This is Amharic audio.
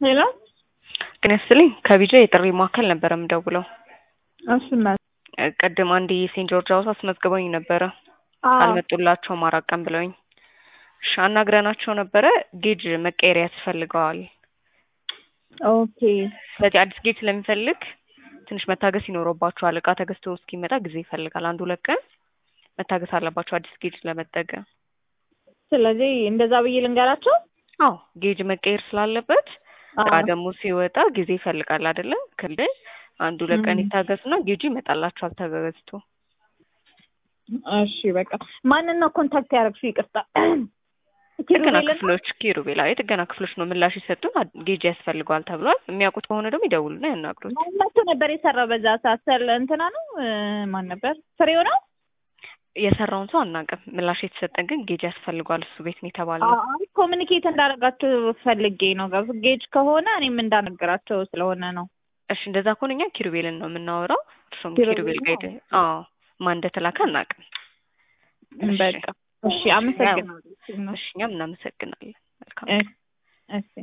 ሄሎ ጤና ይስጥልኝ ከቢጃ የጥሪ ማዕከል ነበረ የምደውለው። እሺ እናት ቅድም አንድ የሴንት ጆርጅ ሀውስ አስመዝግበውኝ ነበረ አዎ አልመጡላቸውም አራት ቀን ብለውኝ። እሺ አናግረናቸው ነበረ ጌጅ መቀየር ያስፈልገዋል። ኦኬ ስለዚህ አዲስ ጌጅ ስለሚፈልግ ትንሽ መታገስ ይኖርባቸዋል። እቃ ተገዝቶ እስኪመጣ ጊዜ ይፈልጋል። አንድ ሁለት ቀን መታገስ አለባቸው አዲስ ጌጅ ለመጠቀም። ስለዚህ እንደዛ ብዬ ልንገራቸው። አዎ ጌጅ መቀየር ስላለበት እቃ አዎ ደግሞ ሲወጣ ጊዜ ይፈልጋል አይደለ? ክልል አንድ ሁለት ቀን እም። ይታገሱና ጌጁ ይመጣላቸዋል ተገዝቶ። እሺ በቃ ማንን ነው ኮንታክት ያደረግሽው? ይቅርታ ጥገና ኪሩቤልን ነው? ክፍሎች ኪሩቤል፣ አዎ የጥገና ክፍሎች ነው ምላሽ የሰጡን። አድ- ጌጅ ያስፈልገዋል ተብሏል። የሚያውቁት ከሆነ ደግሞ ይደውሉና ያናግሩት። ማን መጥቶ ነበር የሰራው በዛ ሰዓት? ሰል እንትና ነው እ፣ ማን ነበር? ፍሬው ነው? የሰራውን ሰው አናውቅም። ምላሽ የተሰጠን ግን ጌጅ ያስፈልገዋል እሱ ቤት ነው የተባልነው። አይ ኮሚኒኬት እንዳደረጋችሁ ፈልጌ ነው። ገብ ጌጅ ከሆነ እኔም እንዳነገራቸው ስለሆነ ነው። እሺ እንደዛ ከሆነ እኛ ኪሩቤልን ነው የምናወራው። እርሱም ኪሩቤል ኪሩቤል ነው? ጋር ሄደ። አዎ ማን እንደተላከ አናውቅም። እሺ በቃ እሺ፣ አመሰግናለሁ። እሺ እኛም እናመሰግናለን። መልካም እሺ እሺ